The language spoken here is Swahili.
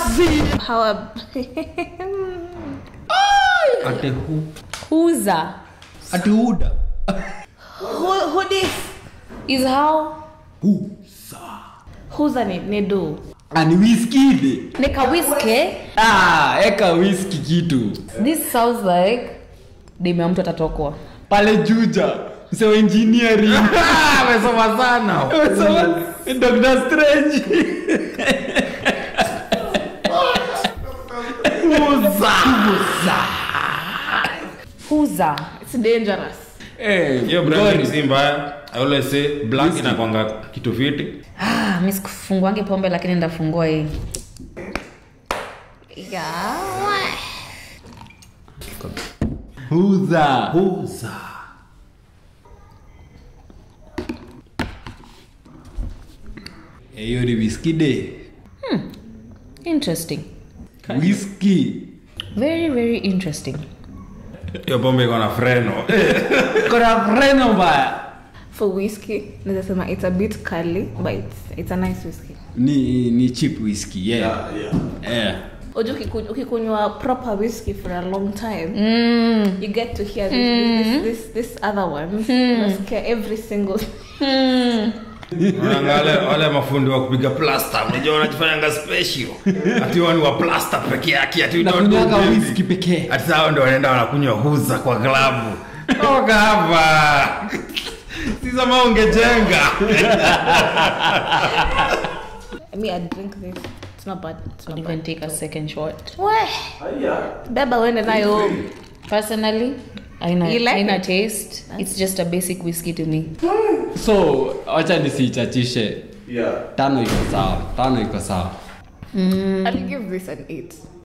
How ab- ate hu Huza ate huda who, who this? is how Who's a ni, ni do? ani wiskide nika whiskey. ah, eka wiski kitu This sounds like demu ya mtu atatokwa. pale juja msewa engineering amesoma sana amesoma dr strange Huza. It's dangerous. Eh, hiyo ngori. brand si mbaya i always say black inakwanga kitu fiti Ah, mi sikufunguangi pombe lakini ndafungua hii. Yeah. huza huza Eh, hiyo ni wiskide Interesting. wiski Very very interesting. hiyo pombe iko na freno kona freno mbaya For whiskey, naweza sema it's a bit curly, but it's, it's a nice whiskey. ni ni cheap whisky yeah yeah Oju ukiku- ukikunywa proper whiskey for a long time, Mm. you get to hear this, this, this, this other one. Unasikia every single Unaanga wale wale mafundi wa kupiga plasta unajua wanajifanyanga special ati wao ni wa plasta peke yake ati don't do nakunyaga baby. whisky pekee ati sao ndo wanaenda wanakunywa huza kwa klabu toka hapa sisama ungejenga me I drink this. It's not bad. It's not Could bad. even take a second shot. Weh. Beba uende nayo home. Personally, aina, You like aina it? taste. It's just a basic whiskey to me. so wacha nisichachishe tano iko sawa tano iko sawa I'll give this an eight.